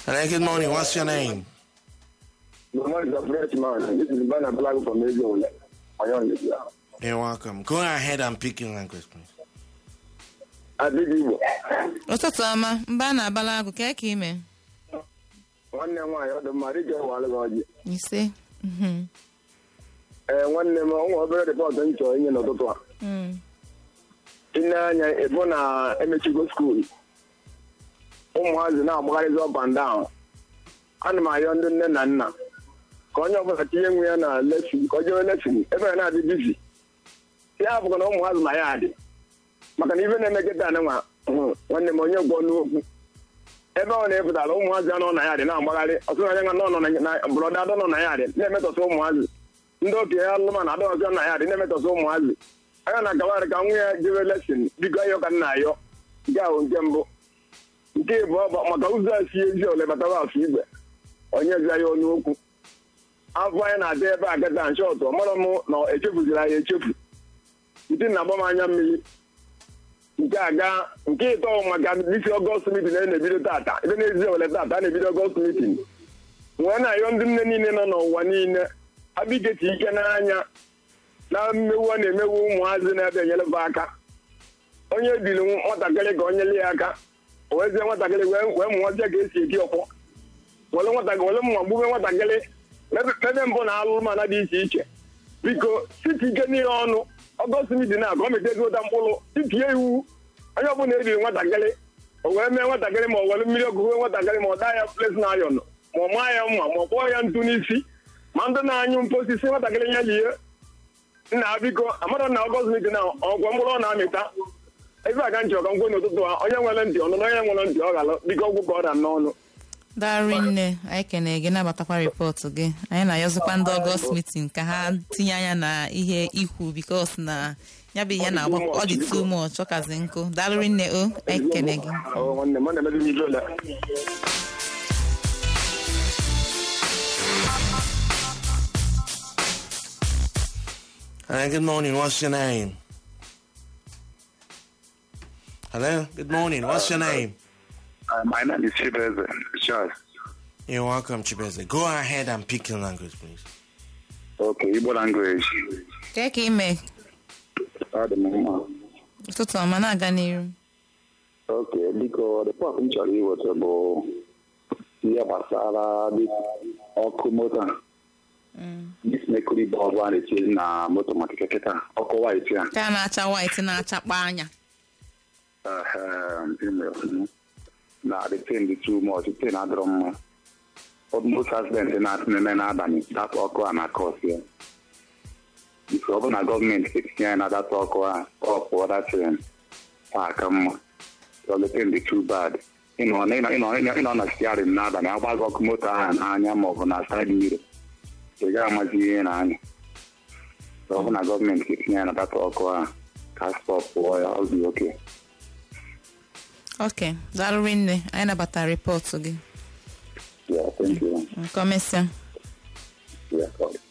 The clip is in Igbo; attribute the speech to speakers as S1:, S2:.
S1: Hello, good morning. What's your name?
S2: Good morning, the French man. This is Bana Blago from Israel. Oyon Libya.
S1: You're welcome. Go ahead and pick your language, please.
S2: Adịghị Igbo.
S3: ụtụtụ ọma mba na-abala agụ ka ka ime
S2: Nwanne m nwaanyị ọ dị mma dịka ịwalụ gị ọjị.
S3: ise Mhm.
S2: Ee, nwanne m onwe obere rịpọtụ m chọrọ inye n'ụtụtụ a.
S3: Mm.
S2: Ine anya ịbụ na emechigo skuul. Ụmụazị na-agbagharịzi up and down. Ana m ayọ ndị nne na nna ka onye ọbụla tinye nwe ya na lesin ka o jewe lesin ebe ya na-adị bizi. Ya bụkwa na ụmụazị ma ya adị. maka na ife na-eme kịta nwa nwanne m onye gwọ n'okwu ebe ọ na-epụtara ụmụazị anọ na ya dị na-agbagharị ọtụtụ anya nọ nọ na brọda adọ nọ na ya dị na-emetọsị ụmụazị ndị okenye alụmanụ adọghọzị na ya dị na-emetọsị ụmụazị anya na akawagharị ka nwa ya jebe lesin biko ayọ ka nna ayọ nke ahụ nke mbụ nke ịbụọ bụ maka ụzọ a si ezi ole batara afọ igwe onye zi ya onye okwu afọ anyị na-adị ebe a kịta nshọtụ ọmara m na echefuziri anyị echefu iti na-agba m anya mmiri nke aga nke ịtọ maka isi ọgọst mitin a na-ebido tata ebe na-ezi ewele tata a na-ebido ọgọst mitin wee na-ayọ ndị nne niile nọ n'ụwa niile abikechi ike n'anya na mmewu a na-emewu ụmụazị na-ebe enyeleba aka onye biri nwatakịrị ka o nyere ya aka o wezie nwatakịrị wee wee mụọzie ka esi eti ọkpọ were nwatakịrị were mma gbube nwatakịrị mebe mebe mbụ na alụmana dị iche iche biko site ike niile ọnụ ọgọst mitin a ka ọ metezi ụta mkpụrụ titie iwu onye ọbụla ebiri nwatakịrị o wee mee nwatakịrị ma o were mmiri ọkụkụ nwatakịrị ma ọ daa ya ples na ayọn ma ọ maa ya mma ma ọ kpọọ ya ntụ n'isi ma ndị na-anyụ mposisi nwatakịrị ya lie nna biko amara na ọgọst mitin a ọgwọ mkpụrụ ọ na-amịta ebe a ka nchọ ka nkwe n'ụtụtụ a onye nwere ntị ọnụ na onye nwere ntị ọ ghalụ biko ọgwụ ka ọ da n'ọnụ
S3: darị nne anyị kene gị nabatakwa rịpọtụ gị anyị na-ayọzikwa ndị ọgọst mitin ka ha tinye anya na ihe ikwu bikos na ya bụ ihe na-agba ọ dị too much ọ kazi nkụ darị nne o anyị kene gị
S2: Ọ, nwanne m ọ na-emebi m ibe ole
S1: Hello, good morning. What's your name? Hello, good morning. What's your name?
S4: Uh, my name is Chibeze Charles.
S1: You're welcome, Chibeze. Go ahead and pick your language, please.
S4: Okay, Igbo language.
S3: ka ka ime
S4: Ọ dị m mma.
S3: ụtụtụ ọma na-aga n'iru
S4: Okay, biko rịpọt m chọrọ iweta bụ ihe gbasara dị ọkụ moto a. Dis mekuri bọọbụ a na-eti na moto maka keketa ọkụ white a.
S3: ka na-acha white na-achakpa anya
S4: Ehem, ime ọfụma. na the thing dị too much, the thing adịrọ mma. Almost accident na-asị na-eme n'abalị, data ọkụ a na-akọsi ya. Biko ọ bụ na gọọmenti ga-etinye anyị na data ọkụ a ọ pụọ datin aka mma. So the thing dị too bad. Ịnọ ịnọ ịnọ ịnọ na stiarin n'abalị agba gị ọkụ moto ahụ n'anya maọbụ na side mirror. Ị gaghị amazi ihe na-anya. So ọ bụ na gọọmenti ga-etinye anyị na data ọkụ a ka stọp pụọ ya ọ dị oke.
S3: ok darị nne anyị nabatara rịpọtụ gị
S4: Yeah, thank you.
S3: nke ọmesịa
S4: Yeah, sorry.